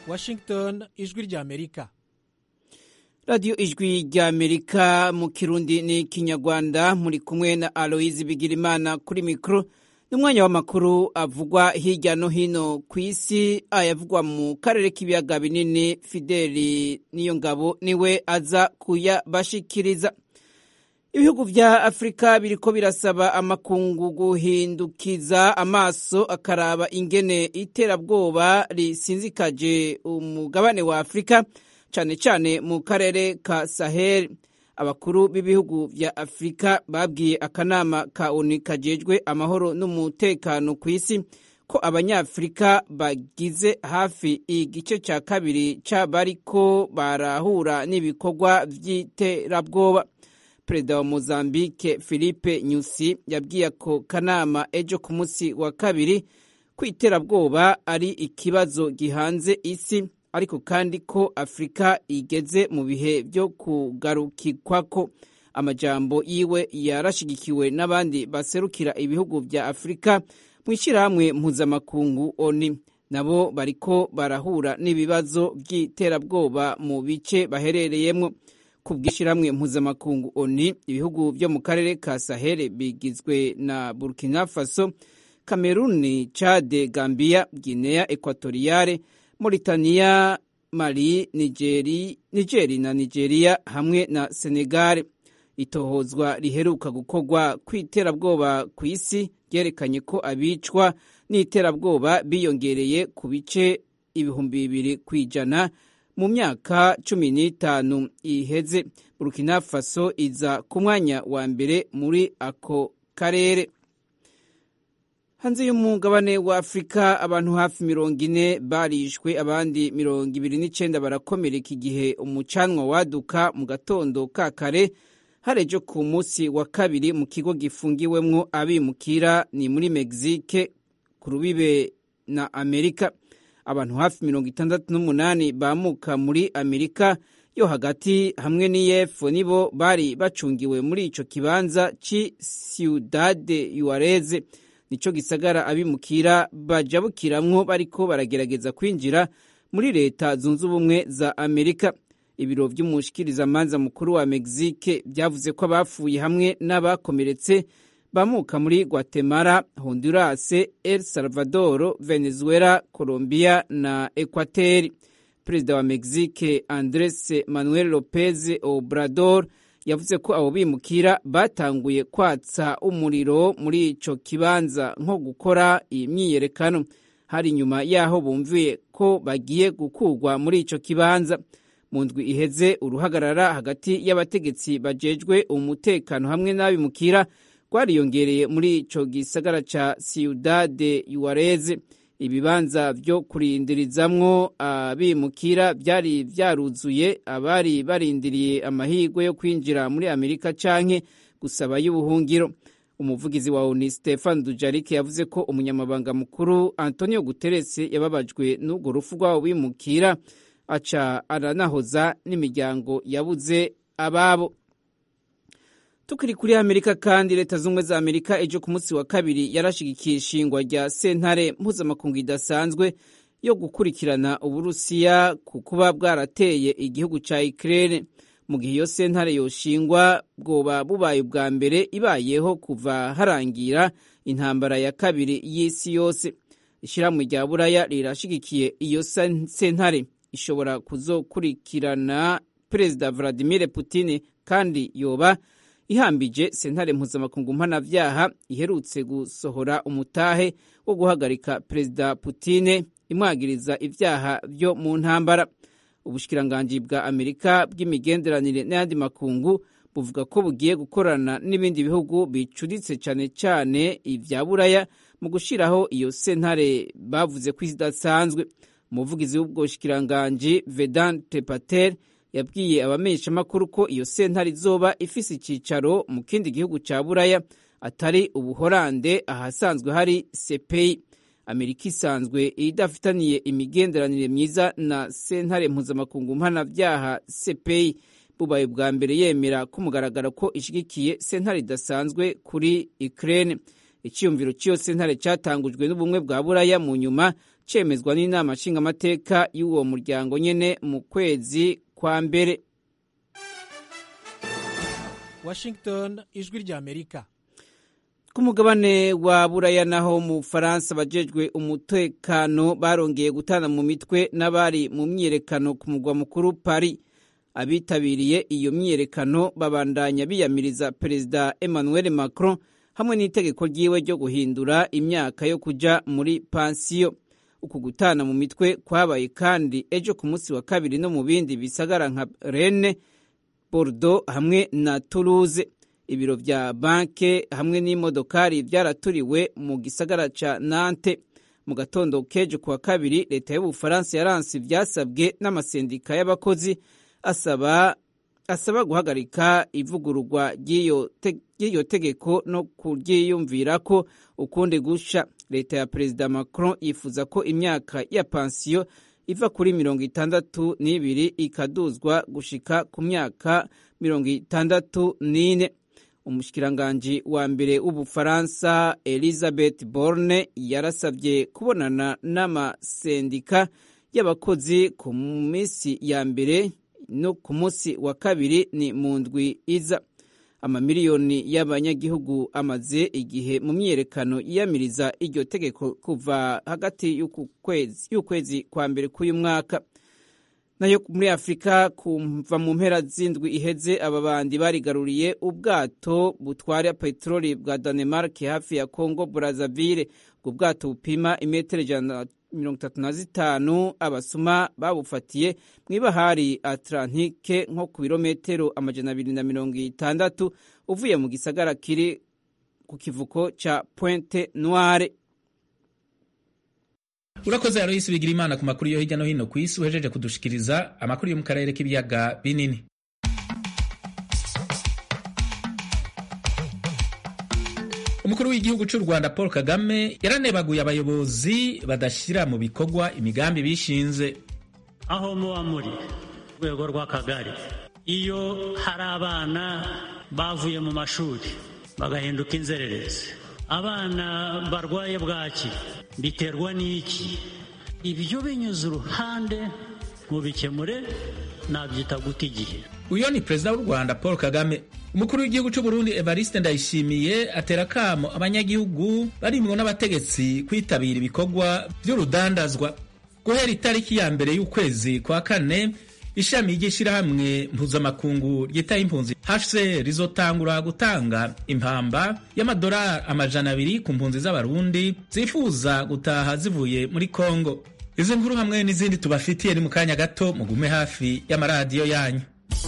washington ijwi ry'amerika radiyo ijwi ry'amerika mu kirundi ni kinyarwanda muri kumwe na aloyizi bigirimana kuri mikoro n'umwanya w'amakuru avugwa hirya no hino ku isi ayavugwa mu karere k'ibiyaga binini fideli niyo ngabo niwe aza kuyabashikiriza ibihugu vya afurika biriko birasaba amakungu guhindukiza amaso akaraba ingene iterabwoba risinzikaje umugabane wa afurika cane cane mu karere ka sahel abakuru b'ibihugu vya afurika babwiye akanama ka onu kajejwe amahoro n'umutekano ku isi ko abanyafurika bagize hafi igice ca kabiri c'abariko barahura n'ibikorwa vy'iterabwoba perezida wa mozambique philippe nyusi yabwiye ako kanama ejo ku munsi wa kabiri ko iterabwoba ari ikibazo gihanze isi ariko kandi ko afurika igeze mu bihe byo kugarukikwako amajambo yiwe yarashigikiwe n'abandi baserukira ibihugu vya afurika mu ishyirahamwe mpuzamakungu oni nabo bariko barahura n'ibibazo by'iterabwoba mu bice baherereyemwo ku bw'ishyirahamwe mpuzamakungu oni ibihugu byo mu karere ka sahel bigizwe na burkina faso kameruni chade gambia guinea ekwatoriyale Mauritania, Mali, Nigeri, Nigeri na Nigeria hamwe na Senegal. Itohozwa riheruka gukorwa kw'iterabwoba ku isi ryerekanye ko abicwa n'iterabwoba biyongereye ku bice ibihumbi bibiri ku ijana mu myaka cumi n'itanu iheze. Burkina Faso iza ku mwanya wa mbere muri ako karere. hanze y'umugabane wa afurika abantu hafi mirongo ine barishwe abandi mirongo ibiri n'icenda barakomereka igihe umucanwa waduka mu gatondo ka kare harejo ku munsi wa kabiri mu kigo gifungiwemwo abimukira ni muri mexique ku rubibe na amerika abantu hafi mirongo itandatu n'umunani bamuka muri amerika yo hagati hamwe n'iyepfo nibo bari bacungiwe muri ico kibanza ci ciudade yuareze nico gisagara abimukira bajabukiramwo bariko baragerageza kwinjira muri leta zunze ubumwe za amerika ibiro vy'umushikirizamanza mukuru wa mexique vyavuze ko abapfuye hamwe n'abakomeretse bamuka muri guatemala honduras el salvador venezuela colombia na equateri perezida wa mexique andres manuel lopez obrador yavuze ko abo bimukira batanguye kwatsa umuriro muri ico kibanza nko gukora iyi myiyerekano hari inyuma yaho bumviye ko bagiye gukurwa muri ico kibanza mu ndwi iheze uruhagarara hagati y'abategetsi bajejwe umutekano hamwe n'abimukira rwariyongereye muri ico gisagara ca ciudade yuareze ibibanza vyo kurindirizamwo abimukira vyari vyaruzuye abari barindiriye amahirwe yo kwinjira muri amerika canke gusaba y'ubuhungiro umuvugizi wa oni stefan dujarike yavuze ko umunyamabanga mukuru antonio guterres yababajwe n'urwo rufu rw'abo bimukira aca aranahoza n'imiryango yabuze ababo tukiri kuri amerika kandi leta z'ubumwe za amerika ejo ku munsi wa kabiri yarashigikiye ishingwa rya sentare mpuzamakungu idasanzwe yo gukurikirana uburusiya ku kuba bwarateye igihugu ca ukraine mu gihe iyo sentare yoshingwa bwoba bubaye ubwa mbere ibayeho kuva harangira intambara ya kabiri y'isi yose ishyirahamwe rya buraya rirashigikiye iyo sentare ishobora kuzokurikirana perezida vladimir putin kandi yoba ihambije sentare mpuzamakungu mpanavyaha iherutse gusohora umutahe wo guhagarika perezida putine imwagiriza ivyaha vyo mu ntambara ubushikiranganji bwa amerika bw'imigenderanire n'ayandi makungu buvuga ko bugiye gukorana n'ibindi bihugu bicuditse cane cane ivya buraya mu gushiraho iyo sentare bavuze ko idasanzwe umuvugizi w'ubwo bushikiranganji vedante patel yabwiye abamenyeshamakuru ko iyo sentare izoba ifise icicaro mu kindi gihugu ca buraya atari ubuhorande ahasanzwe hari sepeyi amerika isanzwe idafitaniye imigenderanire myiza na sentare mpuzamakungu mpanavyaha sepeyi bubaye bwa mbere yemera ko mugaragara ko ishigikiye sentare idasanzwe kuri ukraine icyiyumviro cy'iyo sentare cyatangujwe n'ubumwe bwa buraya mu nyuma cemezwa n'inama nshingamateka y'uwo muryango nyene mu kwezi kwa mbere washington ijwi ry'amerika ku mugabane wa buraya naho mu bufaransa abajejwe umutekano barongeye gutana mu mitwe n'abari mu myiyerekano ku mugwa mukuru paris abitabiriye iyo myiyerekano babandanya biyamiriza perezida emmanuel macron hamwe n'itegeko ryiwe ryo guhindura imyaka yo kuja muri pansiyo uku gutana mu mitwe kwabaye kandi ejo ku munsi wa kabiri no mu bindi bisagara nka rene bordeaux hamwe na toulouse ibiro vya banke hamwe n'imodokari vyaraturiwe mu gisagara ca nante mu gatondo kejo kuwa kabiri leta y'ubufaransa yaranse ivyasabwe n'amasendika y'abakozi asaba asaba guhagarika ivugururwa ry'iyo te, tegeko no kuryiyumvirako ukundi gusha leta ya perezida macron yifuza ko imyaka ya pansiyo iva kuri mirongo itandatu n'ibiri ikaduzwa gushika ku myaka mirongo itandatu n'ine umushikiranganji wa mbere w'ubufaransa elizabeth borne yarasabye kubonana n'amasendika y'abakozi ku minsi ya mbere no ku munsi wa kabiri ni mu ndwi iza amamiliyoni y'abanyagihugu amaze igihe mu myiyerekano yiyamiriza iryo tegeko kuva hagati y'ukwezi kwa mbere k'uyu mwaka nayo muri afurika kuva mu mpera z'indwi iheze aba bandi barigaruriye ubwato butwara peteroli bwa danemark hafi ya congo brazzaville ubwo bwato bupima imetero ijana mirongo itatu na zitanu abasuma babufatiye mu ibahari atlantike nko ku birometero amajana abiri na mirongo itandatu uvuye mu gisagara kiri ku kivuko ca pointe noire urakoze aloyisi bigira imana ku makuru yo hirya no hino ku isi uhejeje kudushikiriza amakuru yo mu karere k'ibiyaga binini umukuru w'igihugu cy'u rwanda paul kagame yaranebaguye abayobozi badashyira mu bikorwa imigambi bishinze aho muba muri rwego rw'akagari iyo hari abana bavuye mu mashuri bagahinduka inzererezi abana barwaye bwaki biterwa n'iki ibyo binyuze uruhande mubikemure nabyita guta igihe uyu ni perezida w'u rwanda paul kagame umukuru w'igihugu cy'u burundi evariste ndayishimiye atera akamo abanyagihugu barimwo n'abategetsi kwitabira ibikorwa by'urudandazwa guhera itariki ya mbere y'ukwezi kwa kane ishami ry'ishyirahamwe mpuzamakungu ryitaye impunzi hcr rizotangura gutanga impamba y'amadolari amajana abiri ku mpunzi z'abarundi zifuza gutaha zivuye muri kongo izi nkuru hamwe n'izindi tubafitiye ni mu kanya gato mugume hafi y'amaradiyo yanyu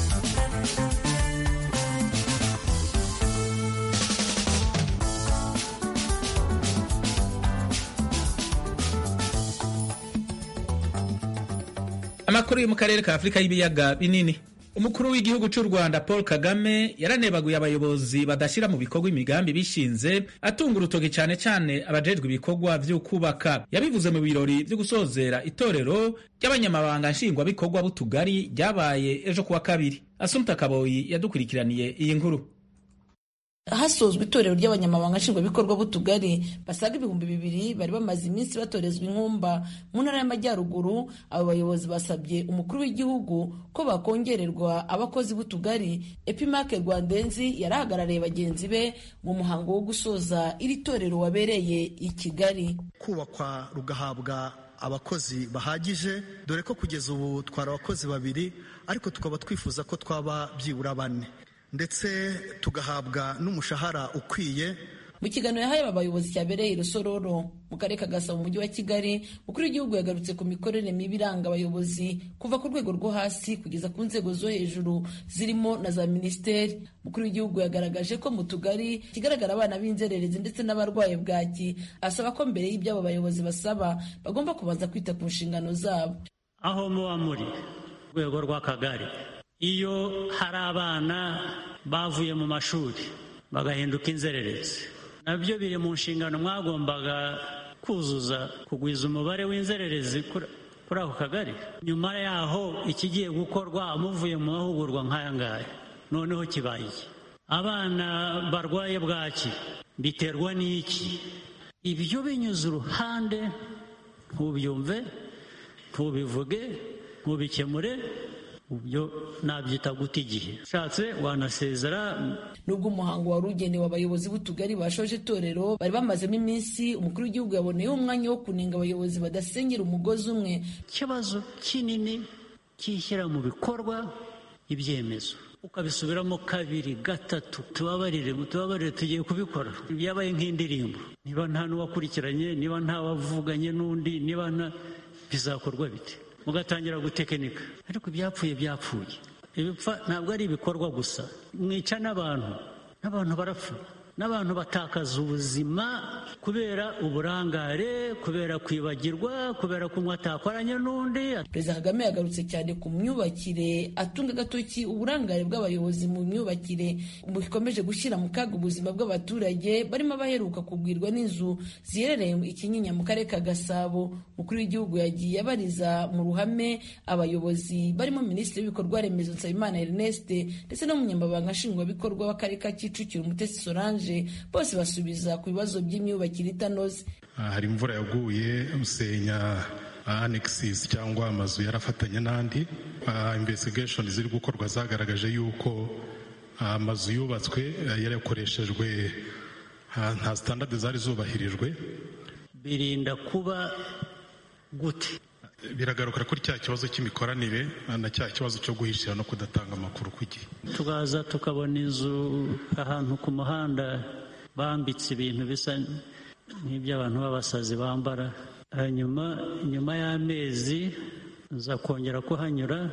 amakuru yo mu karere ka afurika y'ibiyaga binini umukuru w'igihugu cy'u rwanda paul kagame yaranebaguye abayobozi badashyira mu bikorwa imigambi bishinze atunga urutoki cyane cyane abajejwe ibikorwa byo kubaka yabivuze mu birori byo gusozera itorero ry'abanyamabanga nshingwabikorwa b'utugari ryabaye ejo kuwa kabiri asumta kaboyi yadukurikiraniye iyi nkuru hasozwa itorero ry'abanyamabanga nshingwabikorwa b'utugari basaga ibihumbi bibiri bari bamaze iminsi batorezwa inkumba mu ntara y'amajyaruguru abo bayobozi basabye umukuru w'igihugu ko bakongererwa abakozi b'utugari epimake rwandenzi yari ahagarariye bagenzi be mu muhango wo gusoza iri torero wabereye i kigali kubakwa rugahabwa abakozi bahagije dore ko kugeza ubu twari abakozi babiri ariko tukaba twifuza ko twaba byibura bane ndetse tugahabwa n'umushahara ukwiye mu kiganiro yahaye aba bayobozi cyabereye i rusororo mu karere ka gasabo mu mujyi wa kigali umukuru w'igihugu yagarutse ku mikorere mibi iranga abayobozi kuva ku rwego rwo hasi kugeza ku nzego zo hejuru zirimo na za minisiteri umukuru w'igihugu yagaragaje ko mu tugari kigaragara abana b'inzererezi ndetse n'abarwaye bwaki asaba ko mbere y'ibyo abo bayobozi basaba bagomba kubanza kwita ku nshingano zabo aho muba muri rwego rw'akagari iyo hari abana bavuye mu mashuri bagahinduka inzererezi nabyo biri mu nshingano mwagombaga kuzuza kugwiza umubare w'inzererezi kuri ako kagari nyuma yaho ikigiye gukorwa muvuye mu mahugurwa nk'aya ngaya noneho kibaye iki abana barwaye bwaki biterwa n'iki ibyo binyuze uruhande ntubyumve ntubivuge ntubikemure ibyo nabyita guta igihe ushatse wanasezera nubwo umuhango wari ugenewe abayobozi b'utugari bashoje itorero bari bamazemo iminsi umukuru w'igihugu yaboneyeho umwanya wo kunenga abayobozi badasenyera umugozi umwe ikibazo kinini cyishyira mu bikorwa ibyemezo ukabisubiramo kabiri gatatu tubabarire tubabarire tugiye kubikora byabaye nk'indirimbo niba nta n'uwakurikiranye niba nta wavuganye n'undi niba nta bizakorwa bite mugatangira gutekinika ariko ibyapfuye byapfuye ibipfa ntabwo ari ibikorwa gusa mwica n'abantu n'abantu barapfa n'abantu batakaza ubuzima kubera uburangare kubera kwibagirwa kubera kunywa atakoranye n'undi perezida kagame yagarutse cyane ku myubakire atunga agatoki uburangare bw'abayobozi mu myubakire bukomeje gushyira mu kaga ubuzima bw'abaturage barimo abaheruka kugwirwa n'inzu ziherereye i kinyinya mu karere ka gasabo umukuru w'igihugu yagiye abariza mu ruhame abayobozi barimo minisitiri w'ibikorwa remezo nsabimana ernest ndetse n'umunyamabanga nshingwabikorwa w'akarere ka kicukiro umutesi solange bose basubiza ku bibazo by'imyubakire itanoze hari imvura yaguye usenya anexis cyangwa amazu yarafatanye n'andi investigation ziri gukorwa zagaragaje yuko amazu yubatswe yarakoreshejwe nta standard zari zubahirijwe birinda kuba gute biragaruka kuri cya kibazo cy'imikoranire na cya kibazo cyo guhishira no kudatanga amakuru ku gihe tukaza tukabona inzu ahantu ku muhanda bambitse ibintu bisa nk'iby'abantu b'abasazi bambara hanyuma nyuma y'amezi nza kongera kuhanyura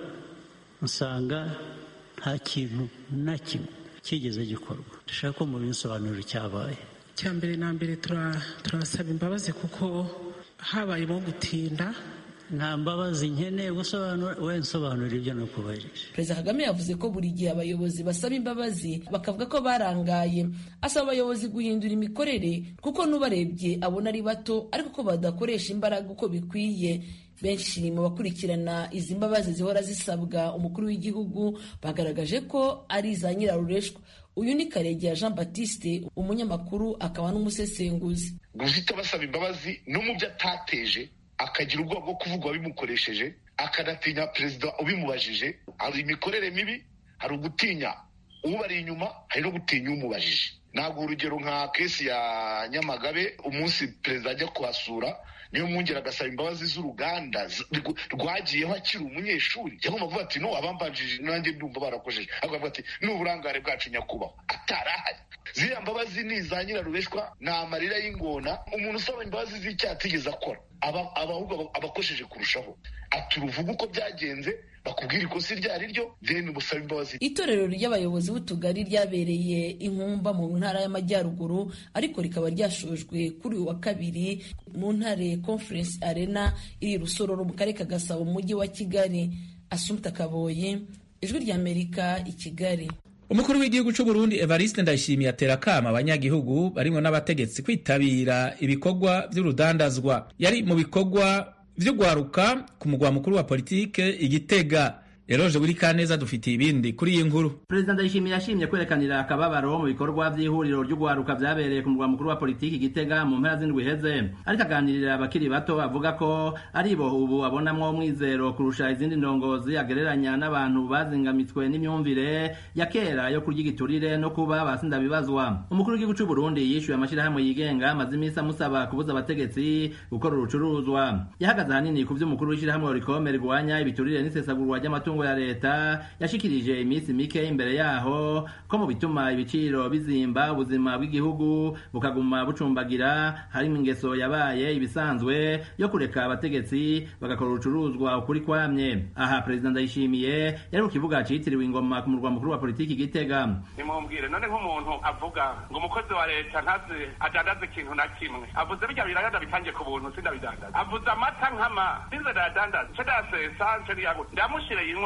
nsanga nta kintu na kimwe kigeze gikorwa dushaka ko mu binsobanuro cyabaye icya mbere na mbere turabasaba imbabazi kuko habayemo gutinda nta mbabazi nkeneye gusobanura we nsobanura ibyo nakubajije perezida kagame yavuze ko buri gihe abayobozi basaba imbabazi bakavuga ko barangaye asaba abayobozi guhindura imikorere kuko n'ubarebye abona ari bato ariko ko badakoresha imbaraga uko bikwiye benshi mu bakurikirana izi mbabazi zihora zisabwa umukuru w'igihugu bagaragaje ko ari iza nyirarureshwa uyu ni karegeya jean batiste umunyamakuru akaba n'umusesenguzi guhita basaba imbabazi no mu byo atateje akagira ubwoba bwo kuvuga wabimukoresheje akanatinya perezida ubimubajije hari imikorere mibi hari ugutinya ubari inyuma hari no gutinya umubajije ntabwo urugero nka kesi ya nyamagabe umunsi perezida ajya kuhasura niyo mwongera agasaba imbabazi z'uruganda rwagiyeho akiri umunyeshuri cyangwa kuvuga ati no abambanjije nanjye ndumva barakojeje akavuga ati ni uburangare bwacu nyakubahwa atarahari ziriya mbabazi ni iza nyirarureshwa ni amarira y'ingona umuntu usaba imbabazi z'icyaha atigeze akora aba ahubwo abakosheje kurushaho ati uruvuga uko byagenze bakubwira ikosa iryo ari ryo deni busaba imbabazi itorero ry'abayobozi b'utugari ryabereye inkumba mu ntara y'amajyaruguru ariko rikaba ryashojwe kuri uyu wa kabiri mu ntare conference arena iri rusororo mu karere ka gasabo mu mujyi wa kigali asumta kaboye ijwi ry'amerika i kigali umukuru w'igihugu cy'u Burundi Evariste Ndayishimiye atera akama abanyagihugu barimwo n'abategetsi kwitabira ibikorwa by'urudandazwa yari mu bikorwa vy'ugwaruka ku mugwa mukuru wa politike igitega Eroje buri kaneza dufitiye ibindi kuri iyi nkuru Perezida Ndayishimiye yashimye kwerekanira akababaro mu bikorwa by'ihuriro ry'ugwaruka vyabereye ku mugwa mukuru wa politiki Gitega mu mpera z'indwi heze ariko aganirira abakiri bato avuga ko ari bo ubu abonamwo umwizero kurusha izindi ndongozi agereranya n'abantu bazingamitswe n'imyumvire ya kera yo kurya igiturire no kuba basinda bibazwa umukuru w'igihugu cy'u Burundi yishuye amashirahamwe yigenga amaze iminsi amusaba kubuza abategetsi gukora urucuruzwa yahagaze ahanini ku vy'umukuru w'ishirahamwe Rikome rigwanya ibiturire n'isesagurwa ry'amatungo ya leta yashikirije iminsi mike imbere yaho ko mu bituma ibiciro bizimba ubuzima bw'igihugu bukaguma bucumbagira harimo ingeso yabaye ibisanzwe yo kureka abategetsi bagakora urucuruzwa ukuri kwamye aha perezida ndayishimiye yari ku kibuga citiriwe ingoma ku murwa mukuru wa politiki gitega nimumbwire none nk'umuntu avuga ngo umukozi wa leta ntazi adandaza ikintu na kimwe avuze birya biragada bitangiye ku buntu sindabidandaza avuze amata nkama sinze ndayadandaza nce ndayasesa nce ndiyaguta ndamushire yinwa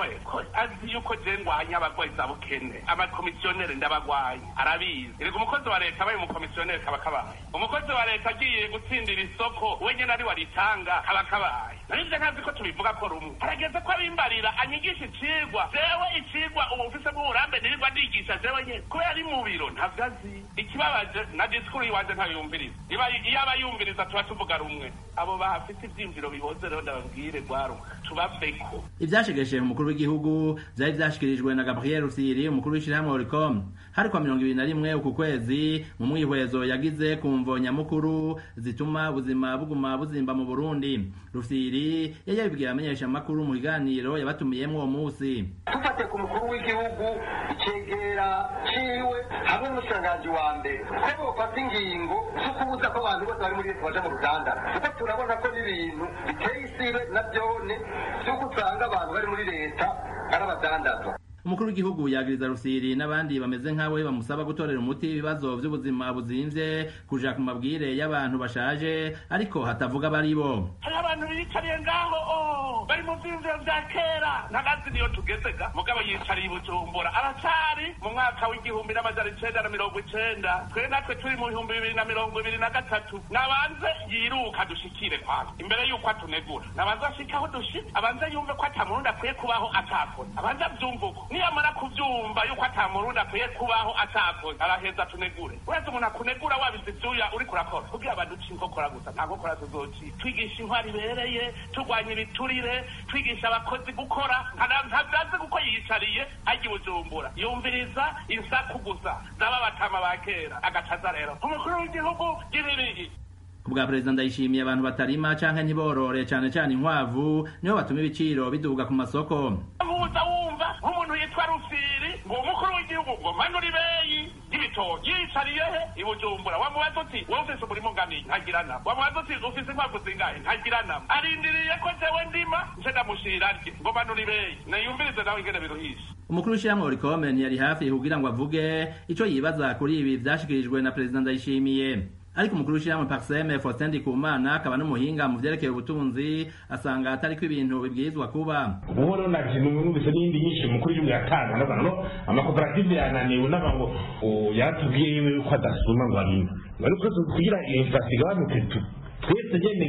minwe ko azi yuko je ngwanya abagwayi za bukene amakomisiyoneri ndabagwaye arabizi erega umukozi wa leta abaye umukomisiyoneri kaba kabaye umukozi wa leta agiye gutsindira isoko wenyene ari waritanga kaba kabaye narivyo ntazi ko tubivuga ko rumwe harageze ko abimbarira anyigisha icigwa jewe icigwa ubu mfise bw'uburambe nirirwa ndigisha jewe nyene kubera ari mu biro ntavyo azi ikibabaje na disikuru yiwanje ntayumviriza iba iyo aba yumviriza tuba tuvuga rumwe abo bahafite ivyimviro bihoze rero ndababwire rwaruka tubaveko ivyashegeshe umukuru w'igihugu vyari vyashikirijwe na gabriel rusiri umukuru w'ishirahamwe oricom hari kwa mirongo ibiri na rimwe uku kwezi mu mwihwezo yagize ku mvo nyamukuru zituma ubuzima buguma buzimba mu burundi rusiri yari yabibwiye abamenyesha amakuru mu kiganiro yabatumiyemwo uwo musi tufate ku mukuru w'igihugu icegera ciwe hamwe n'umushikiranganji wa mbere ko bofata ingingo zo kubuza ko abantu bose bari muri leta baja mu ruganda kuko turabona ko n'ibintu biteye isibe na vyone vy'uko usanga abantu bari muri leta ari abadandazwa umukuru w'igihugu yagiriza rusiri n'abandi bameze nkawe bamusaba gutorera umuti ibibazo vy'ubuzima buzimvye kuja ku mabwire y'abantu bashaje ariko hatavuga bari bo hari abantu biyicariye ngaho oh, bari mu vyiyumviro vya kera ntagazi niyo tugezega mugabo yicariye i bujumbura aracari mu mwaka w'igihumbi n'amajana icenda na mirongo icenda twe natwe turi mu bihumbi bibiri na mirongo ibiri na gatatu nabanze yiruka dushikire kwanza imbere y'uko atunegura nabanze ashike aho dushitse abanze yumve ko ata murundi akwiye kubaho atakoze abanze avyumve uko niyamara kuvyumva yuko ata murundi akwiye kubaho atakoze araheza atunegure wese umuntu akunegura wabize ivyuya uriko urakora kugira abantu uca inkokora gusa nta nkokora tuzoci twigisha intwari ibereye turwanya ibiturire twigisha abakozi gukora ntavyazi kuko yiyicariye ajya i bujumbura yumviriza insaku gusa zaba batama ba kera agacaza rero umukuru w'igihugu gibirihi kubwa perezida ndayishimiye abantu batarima canke ntiborore cane cane inkwavu nibo batuma ibiciro biduga ku masoko muza wumva nk'umuntu yitwa rufiri ngo umukuru w'igihugu ngo manura ibeyi y'ibitoki yicariye he i bujumbura wamubaza uti wowe ufise umurimo ungana ntagira nama wamubaza uti ufise inkwavu zingahe ntagira nama arindiriye ko jewe ndima nce ndamushira rye ngo manura ibeyi niyumvirize nawe ingene biruhisha umukuru w'ishyirahamwe orikome ntiyari hafi kugira ngo avuge ico yibaza kuri ibi vyashikirijwe na perezida ndayishimiye ariko umukuru w'ishyirahamwe parseme faustin ndikumana akaba n'umuhinga mu vyerekeye ubutunzi asanga atariko ibintu bibwirizwa kuba ubu rero navyo numvise n'iyindi nyinshi umukuru w'igihugu yatanga ndavuga ngo amakoperative yananiwe n'aba ngo yaratubwiye yewe yuko adasuma ngo arime bari twese kugira inflation igabanuke twese nyene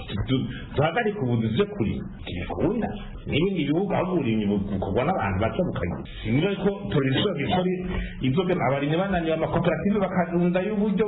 duhagarike ubuzi vyo kuri ntibikunda n'ibindi bihugu aho uburimyi bukorwa n'abantu baca bukagira sinira ko turishoboye gukora ibyo abarimyi bananiwe amakoperative bakarunda y'uburyo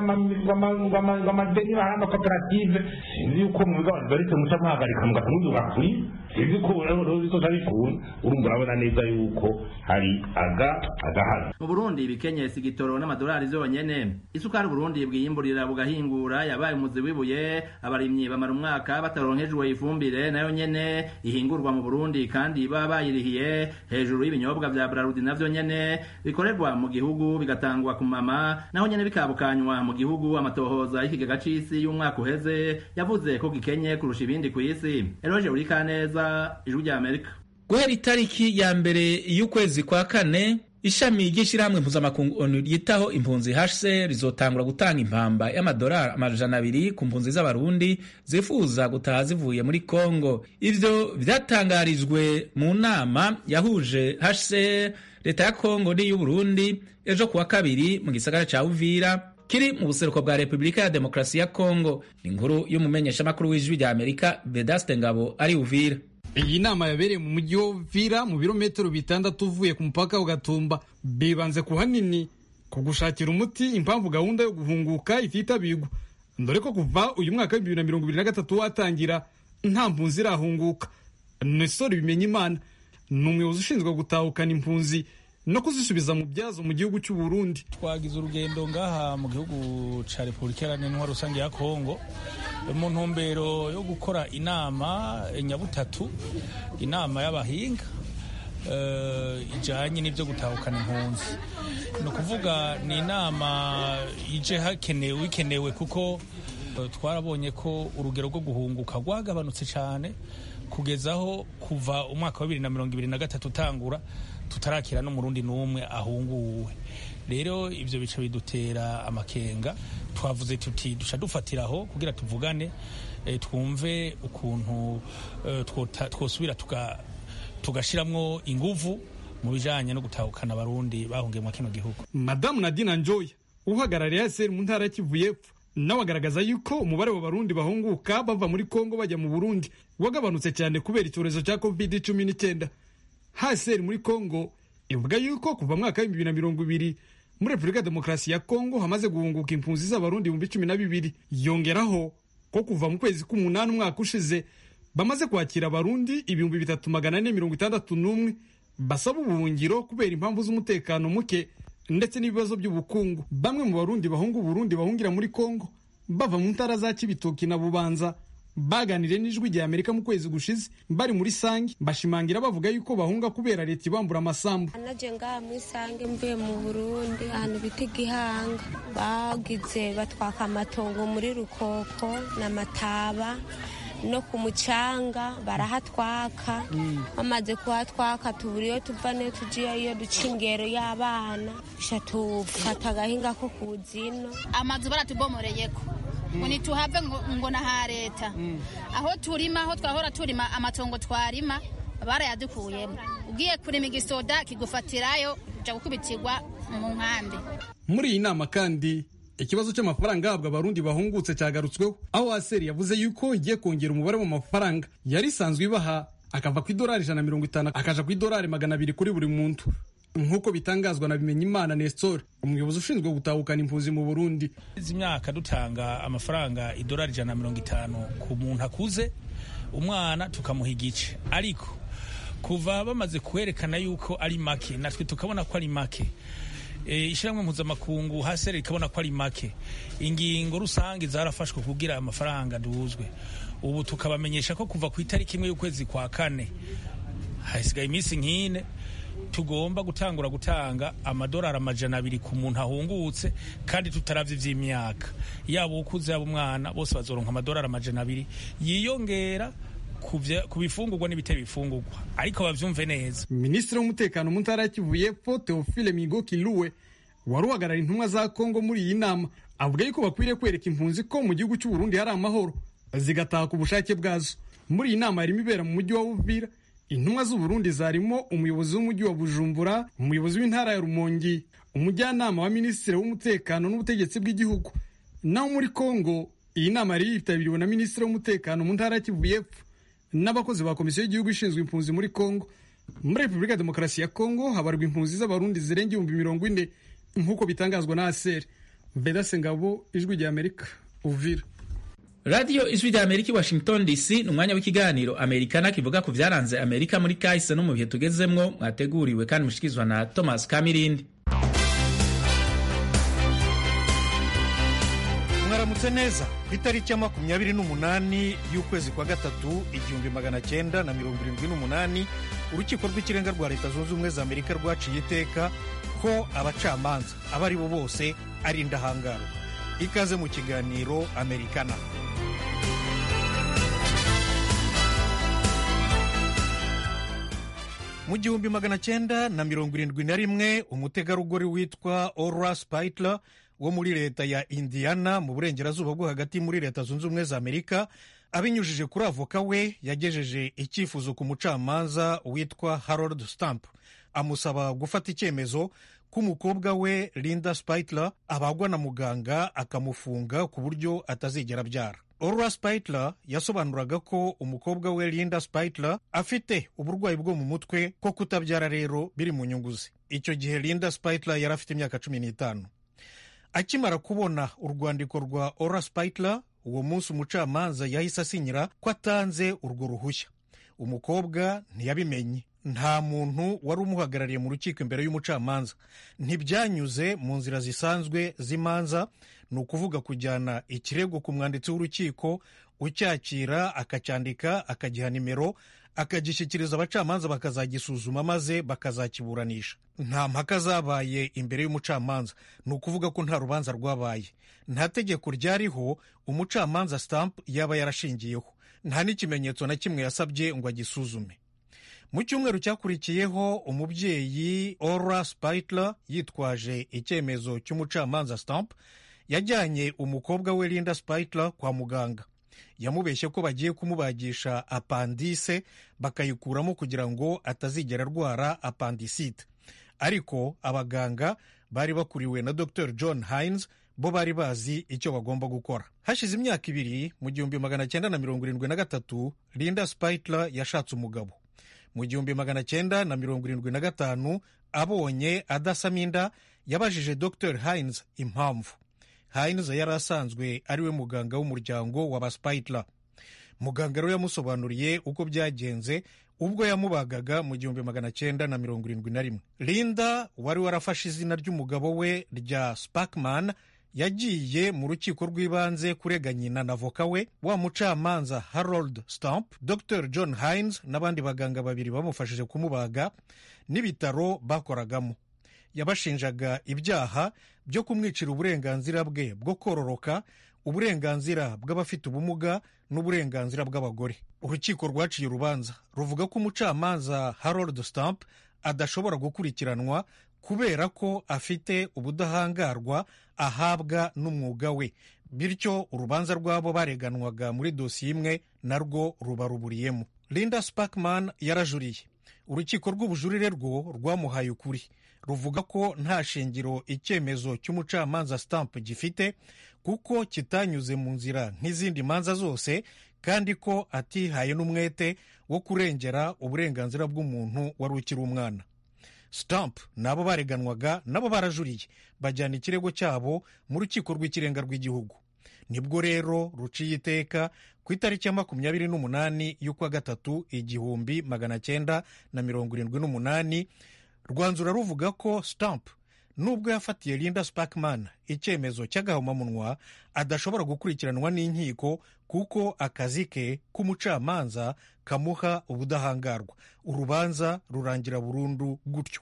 bw'amadeni bahaye amakoperative sinzi yuko mu bigo abantu baretse muca muhagarika mugamuduga kuri sinzi ko rero bizoza bikunda urumva urabona neza yuko hari aga agahaza mu burundi ibikenyesi igitoro n'amadolari zonyene isukari uburundi bwiyimburira bugahingura yabaye umuzi w'ibuye abarimyi bamara umwaka bataronkejwe ifumbire nayo nyene ihingurwa mu burundi kandi baba bayirihiye hejuru y'ibinyobwa vya brarudi navyo nyene bikorerwa mu gihugu bigatangwa ku mama naho nyene bikabukanywa mu gihugu amatohoza y'ikigega c'isi y'umwaka uheze yavuze ko gikenye kurusha ibindi kw'isi eroje urikaneza ijwi rya amerika guhera itariki ya mbere y'ukwezi kwa kane ishami ry'ishyirahamwe mpuzamakungu onu ryitaho impunzi hcr rizotangura gutanga impamba y'amadolari amajana abiri ku mpunzi z'abarundi zifuza gutaha zivuye muri congo ivyo vyatangarijwe mu nama yahuje hcr leta ya congo n'iy'uburundi ejo kuwa kabiri mu gisagara ca uvira kiri mu buseruko bwa repubulika ya demokarasi ya congo ni inkuru y'umumenyeshamakuru w'ijwi rya amerika vedaste ngabo ari uvira iyi nama yabereye mu mujyi wa Uvira mu birometero bitandatu uvuye ku mupaka wa Gatumba bibanze ku hanini ku gushakira umuti impamvu gahunda yo guhunguka ititabirwa dore ko kuva uyu mwaka w'ibihumbi bibiri na mirongo ibiri na gatatu watangira nta mpunzi irahunguka Nestor Bimenyimana ni umuyobozi ushinzwe gutahukana impunzi no kuzisubiza mu byazo mu gihugu cy'u Burundi twagize urugendo ngaha mu gihugu ca Repubulika Iharanira Rusange ya Kongo mu ntumbero yo gukora inama nyabutatu inama y'abahinga uh, ijanye n'ivyo gutahukana impunzi ni ukuvuga ni inama ije hakenewe ikenewe kuko uh, twarabonye ko urugero rwo guhunguka rwagabanutse cyane kugezaho kuva umwaka wa bibiri na mirongo ibiri na gatatu utangura tutarakira n'umurundi n'umwe ahunguwe rero ivyo bica bidutera amakenga twavuze tuti duca dufatiraho kugira tuvugane e, twumve ukuntu e, twosubira tuga tugashiramwo inguvu mu bijanye no gutahukana abarundi bahungiye mu kino gihugu madamu nadina njoya uhagarariye aseri mu ntara ya kivu y'epfo nawe agaragaza yuko umubare w'abarundi bahunguka bava muri kongo bajya mu burundi wagabanutse cyane kubera icyorezo cya covid cumi n'icyenda haseri muri kongo ivuga yuko kuva mwaka w'ibihumbi bibiri na mirongo ibiri muri repubulika ya demokarasi ya kongo hamaze guhunguka impunzi z'abarundi ibihumbi cumi na bibiri yongeraho ko kuva mu kwezi k'umunani umwaka ushize bamaze kwakira abarundi ibihumbi bitatu magana ane mirongo itandatu n'umwe basaba ubuhungiro kubera impamvu z'umutekano muke ndetse n'ibibazo by'ubukungu bamwe mu barundi bahunga uburundi bahungira muri kongo bava mu ntara za kibitoki na bubanza baganiriye n'ijwi rya amerika mu kwezi gushize bari muri sange bashimangira bavuga yuko bahunga kubera leta ibambura amasambu naje ngaha muri sange mvuye mu burundi ahantu bita igihanga bagize batwaka amatongo muri rukoko na mataba no ku mucanga barahatwaka bamaze kuhatwaka tubura iyo tuva niyo tugiye iyo duca ingero y'abana sha tufata agahinga ko ku zino amazu baratubomoreyeko ngo ntituhave ngo na ha leta aho turima aho twahora turima amatongo twarima barayadukuyemo ugiye kurima igisoda kigufatirayo uja gukubitirwa mu nkambi muri iyi nama kandi ikibazo cy'amafaranga ahabwa abarundi bahungutse cyagarutsweho aho aseri yavuze yuko igiye kongera umubare w'amafaranga yari isanzwe ibaha akava ku idolari ijana na mirongo itanu akaja ku idolari magana abiri kuri buri muntu nk'uko bitangazwa na bimenyimana nestor umuyobozi ushinzwe gutahukana impunzi mu burundi izi myaka dutanga amafaranga idolari ijana na mirongo itanu ku muntu akuze umwana tukamuha igice ariko kuva bamaze kwerekana yuko ari make natwe tukabona ko ari make ishyirahamwe mpuzamakungu hasi rikabona ko ari make ingingo rusange zarafashwe kugira amafaranga duhuzwe ubu tukabamenyesha ko kuva ku itariki imwe y'ukwezi kwa kane hasigaye iminsi nk'ine tugomba gutangura gutanga amadolari amajana abiri ku muntu ahungutse kandi tutaravye ivy'imyaka yaba ukuze yaba umwana bose bazoronka amadolari amajana abiri yiyongera ku bifungurwa n'ibitari bifungurwa ariko bavyumve neza minisitiri w'umutekano mu ntara ya kivu y'epfo teofile migo kiluwe wari uhagarara intumwa za kongo muri iyi nama avuga yuko bakwiriye kwereka impunzi ko mu gihugu cy'u Burundi hari amahoro zigataha ku bushake bwazo muri iyi nama yarimo ibera mu mujyi wa Uvira intumwa z'u Burundi zarimo umuyobozi w'umujyi wa Bujumbura umuyobozi w'intara ya Rumongi umujyanama wa minisitiri w'umutekano n'ubutegetsi bw'igihugu naho muri Kongo iyi nama yari yitabiriwe na minisitiri w'umutekano mu ntara ya Kivu y'epfo n'abakozi ba komisiyo y'igihugu ishinzwe impunzi muri Kongo muri Repubulika ya Demokarasi ya Kongo habarwa impunzi z'abarundi zirenga ibihumbi mirongo ine nk'uko bitangazwa na ASER Vedase Ngabo ijwi rya Amerika Uvira radiyo ijwi rya amerika i washington dc ni umwanya w'ikiganiro amerikana kivuga ku byaranze amerika muri kahise no mu bihe tugezemwo mwateguriwe kandi mushikirizwa na thomas kamirindi mwaramutse neza ku itariki ya makumyabiri n'umunani y'ukwezi kwa gatatu igihumbi magana cyenda na mirongo irindwi n'umunani urukiko rw'ikirenga rwa leta zunze ubumwe za amerika rwaciye iteka ko abacamanza abo ari bo bose ari indahangarwa ikaze mu kiganiro amerikana mu gihumbi magana cyenda na mirongo irindwi na rimwe umutegarugori witwa ora spitler wo muri leta ya indiana mu burengerazuba bwo hagati muri leta zunze ubumwe za amerika abinyujije kuri avoka we yagejeje icyifuzo ku mucamanza witwa harold stamp amusaba gufata icyemezo ko umukobwa we linda spitler abagwa na muganga akamufunga ku buryo atazigera abyara Ora Spitler yasobanuraga ko umukobwa we Linda Spitler afite uburwayi bwo mu mutwe ko kutabyara rero biri mu nyungu ze icyo gihe Linda Spitler yari afite imyaka cumi n'itanu akimara kubona urwandiko rwa Ora Spitler uwo munsi umucamanza yahise asinyira ko atanze urwo ruhushya umukobwa ntiyabimenye nta muntu wari umuhagarariye mu rukiko imbere y'umucamanza ntibyanyuze mu nzira zisanzwe z'imanza ni ukuvuga kujyana ikirego ku mwanditsi w'urukiko ucyakira akacyandika akagiha nimero akagishyikiriza abacamanza bakazagisuzuma maze bakazakiburanisha nta mpaka zabaye imbere y'umucamanza ni ukuvuga ko nta rubanza rwabaye nta tegeko ryariho umucamanza stamp yaba yarashingiyeho nta n'ikimenyetso na kimwe yasabye ngo agisuzume mu cyumweru cyakurikiyeho umubyeyi ora spitler yitwaje icyemezo cy'umucamanza stamp yajyanye umukobwa we linda spitler kwa muganga yamubeshye ko bagiye kumubagisha apandise bakayikuramo kugira ngo atazigera arwara apandisite ariko abaganga bari bakuriwe na dr john hines bo bari bazi icyo bagomba gukora hashize imyaka ibiri mu gihumbi magana cyenda na mirongo irindwi na gatatu linda spitler yashatse umugabo mu gihumbi magana cyenda na mirongo irindwi na gatanu abonye adasama inda yabajije dr hines impamvu hines yari asanzwe ari we muganga w'umuryango wa baspitler muganga rero yamusobanuriye uko byagenze ubwo yamubagaga mu gihumbi magana cyenda na mirongo irindwi na rimwe linda wari warafashe izina ry'umugabo we rya spakman yagiye mu rukiko rw'ibanze kurega nyina na voka we wa mucamanza harold stamp dr john hines n'abandi baganga babiri bamufashije kumubaga n'ibitaro bakoragamo yabashinjaga ibyaha byo kumwicira uburenganzira bwe bwo kororoka uburenganzira bw'abafite ubumuga n'uburenganzira bw'abagore urukiko rwaciye urubanza ruvuga ko umucamanza harold stamp adashobora gukurikiranwa kubera ko afite ubudahangarwa ahabwa n'umwuga we bityo urubanza rw'abo bareganwaga muri dosiye imwe narwo ruba ruburiyemo linda spakman yarajuriye urukiko rw'ubujurire rwo rwamuhaye ukuri ruvuga ko nta shingiro icyemezo cy'umucamanza stamp gifite kuko kitanyuze mu nzira nk'izindi manza zose kandi ko atihaye n'umwete wo kurengera uburenganzira bw'umuntu wari ukiri umwana stamp nabo bareganwaga nabo barajuriye bajyana ikirego cyabo mu rukiko rw'ikirenga rw'igihugu nibwo rero ruciye iteka ku itariki ya makumyabiri n'umunani y'ukwa gatatu igihumbi magana cyenda na mirongo irindwi n'umunani rwanzura ruvuga ko stamp nubwo yafatiye linda spakman icyemezo cy'agahomamunwa adashobora gukurikiranwa n'inkiko kuko akazi ke k'umucamanza kamuha ubudahangarwa urubanza rurangira burundu gutyo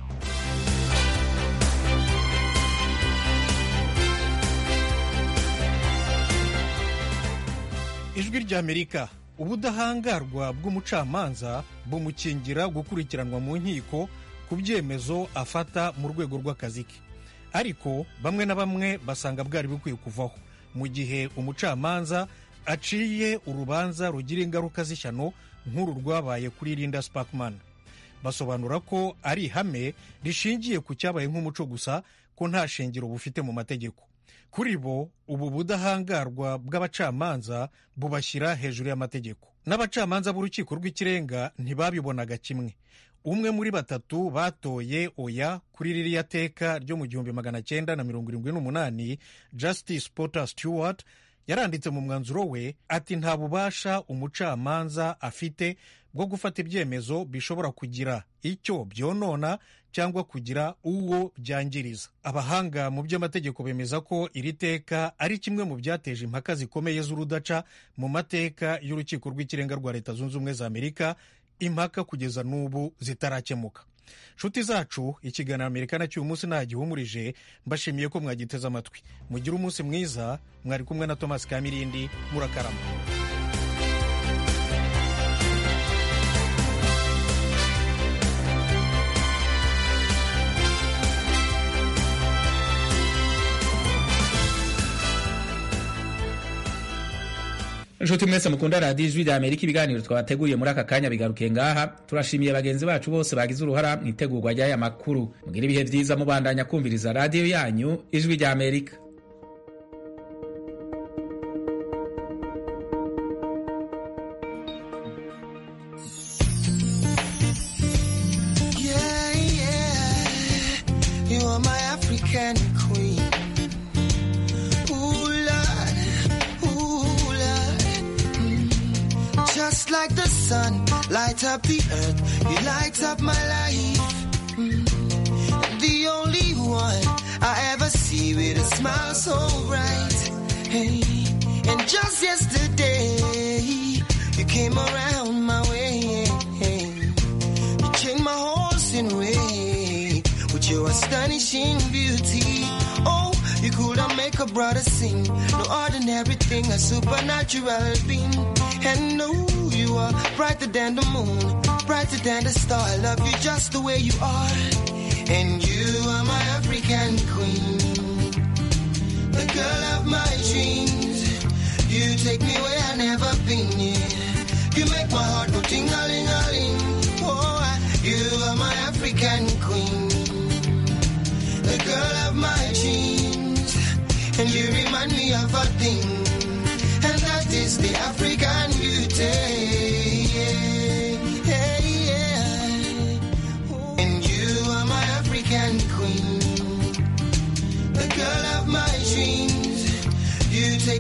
ijwi ry'amerika ubudahangarwa bw'umucamanza bumukingira gukurikiranwa mu nkiko ku byemezo afata mu rwego rw'akazi ke ariko bamwe na bamwe basanga bwari bukwiye kuvaho mu gihe umucamanza aciye urubanza rugira ingaruka z'ishyano nk'uru rwabaye kuri linda spakman basobanura ko ari ihame rishingiye ku cyabaye nk'umuco gusa ko nta shingiro bufite mu mategeko kuri bo ubu budahangarwa bw'abacamanza bubashyira hejuru y'amategeko n'abacamanza b'urukiko rw'ikirenga ntibabibonaga kimwe umwe muri batatu batoye oya kuri ririya teka ryo mu gihumbi magana cyenda na mirongo irindwi n'umunani justice potter stewart yaranditse mu mwanzuro we ati nta bubasha umucamanza afite bwo gufata ibyemezo bishobora kugira icyo byonona cyangwa kugira uwo byangiriza abahanga mu by'amategeko bemeza ko iri teka ari kimwe mu byateje impaka zikomeye z'urudaca mu mateka y'urukiko rw'ikirenga rwa leta zunze ubumwe za amerika impaka kugeza n'ubu zitarakemuka nshuti zacu ikiganiro amerika na cy'uyu munsi ntagihumurije mbashimiye ko mwagiteze amatwi mugire umunsi mwiza mwari kumwe na thomas kamirindi murakarama inshuti mwese mukunda radiyo ijwi rya amerika ibiganiro twabateguriye muri aka kanya bigarukiye ngaha turashimiye bagenzi bacu bose bagize uruhara mu itegurwa ry'aya makuru mugire ibihe byiza mubandanya kumviriza radiyo yanyu ijwi rya amerika Yeah, yeah. You are my African queen. Ooh, Lord. Ooh, Lord. Mm. Just like the sun, light up the earth. You light up my life. Mm. The only one I ever see with a smile so bright. Hey. And just yesterday, you came around my way. You changed my horse in way with your astonishing beauty. Oh, you could not make a brother sing. No ordinary thing, a supernatural being. And no, you are brighter than the moon, brighter than the star. I love you just the way you are. And you are my African queen, the girl of my dreams. You take me where I never been. Yeah. You make my heart go ting a ling a ling. Oh, I- you are my African queen, the girl of my dreams, and you remind me of a thing, and that is the African.